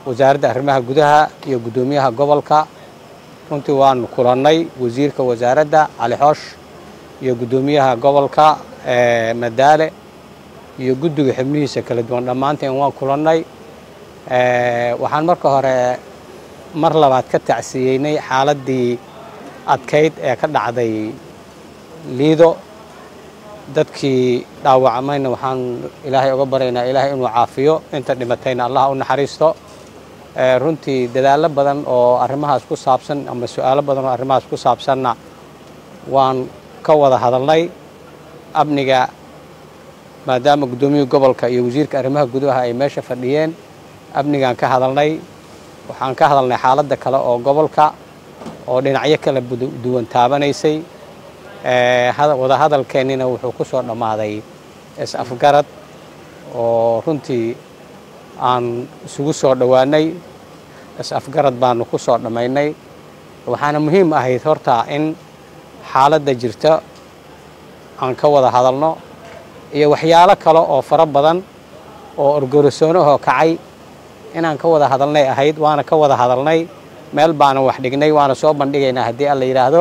wasaaradda arrimaha gudaha iyo guddoomiyaha gobolka runtii waanu kulannay wasiirka wasaaradda cali xoosh iyo guddoomiyaha gobolka madaale iyo guddiga xubnihiisa kala duwan dhammaanteen waan kulannay waxaan marka hore mar labaad ka tacsiyeynay xaaladdii adkayd ee ka dhacday liido dadkii dhaawacmayna waxaan ilaahay uga baryaynaa ilaahay inuu caafiyo inta dhimatayna allah u naxariisto runtii dadaallo badan oo arrimahaas ku saabsan ama su-aalo badan oo arrimahaas ku saabsanna waan ka wada hadalnay amniga maadaama guddoomiyihii gobolka iyo wasiirka arrimaha gudaha ay meesha fadhiyeen amnigaan ka hadalnay waxaan ka hadalnay xaaladda kale oo gobolka oo dhinacyo kala duwan taabanaysay wadahadalkeennina wuxuu ku soo dhammaaday is-afgarad oo runtii aan isugu soo dhowaanay is-afgarad baanu ku soo dhammaynay waxaana muhiim ahayd horta in xaaladda jirta aan ka wada hadalno iyo waxyaalo kale oo fara badan oo orgorosoonahoo kacay inaan ka wada hadalnay ahayd waana ka wada hadalnay meel baana wax dhignay waana soo bandhigaynaa haddii alla yidhaahdo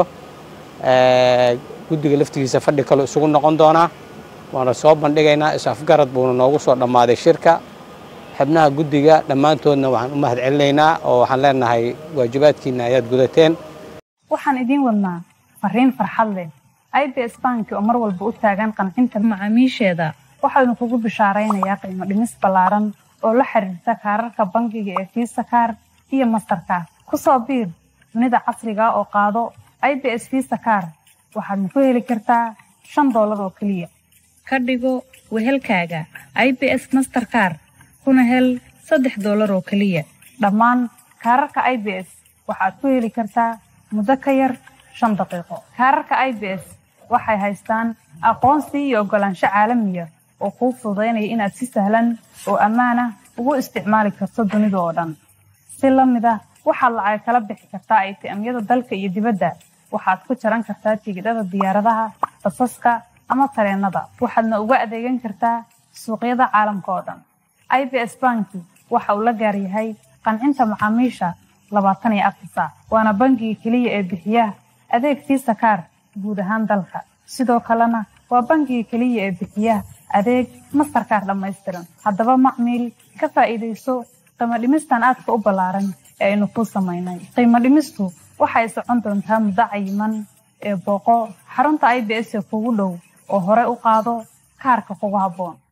guddiga laftigiisa fadhi kale isugu noqon doonaa waana soo bandhigaynaa is-afgarad buuna noogu soo dhammaaday shirka xubnaha guddiga dhammaantoodna waxaan u mahad celinaynaa oo waxaan leenahay waajibaadkiina ayaad gudateen waxaan idiin wadnaa fariin farxad leh i b s banki oo mar walba u taagan qancinta macaamiisheeda waxaynu kugu bishaaraynayaa qiimo dhimis ballaaran oo la xiriirta kaararka bangiga ee fiisa kaar iyo mastarkaar ku soo biir dunida casriga oo qaado i b s fiisa kaar waxaadna ku heli kartaa shan doolar oo keliya ka dhigo wehelkaaga i b s masterkaar kuna hel saddex doolar oo keliya dhammaan kaararka i b s waxaad ku heli kartaa muddo ka yar shan daqiiqo kaararka i b s waxay haystaan aqoonsi iyo oggolaansho caalamiya oo kuu fududaynaya inaad si sahlan oo ammaan ah ugu isticmaali karto dunida oo dhan si la mid ah waxaad lacag kala bixi kartaa aytiamyada dalka iyo dibadda waxaad ku jaran kartaa tigidhada diyaaradaha basaska ama tareennada waxaadna uga adeegan kartaa suuqyada caalamka oo dhan i b s banki waxa uu la gaar yahay qancinta macaamiisha labaatan iyo afar saac waana bangiga keliya ee bixiya adeeg fiisa kaar guud ahaan dalka sidoo kalena waa bangiga keliya ee bixiya adeeg mastarkaar dhammaystiran haddaba macmiil ka faa'iidayso qiimo dhimistan aadka u ballaaran ee aynu kuu samaynay qiimo dhimistu waxay socon doontaa muddo cayiman ee booqo xarunta i b s ee kugu dhow oo hore u qaado kaarka kugu habboon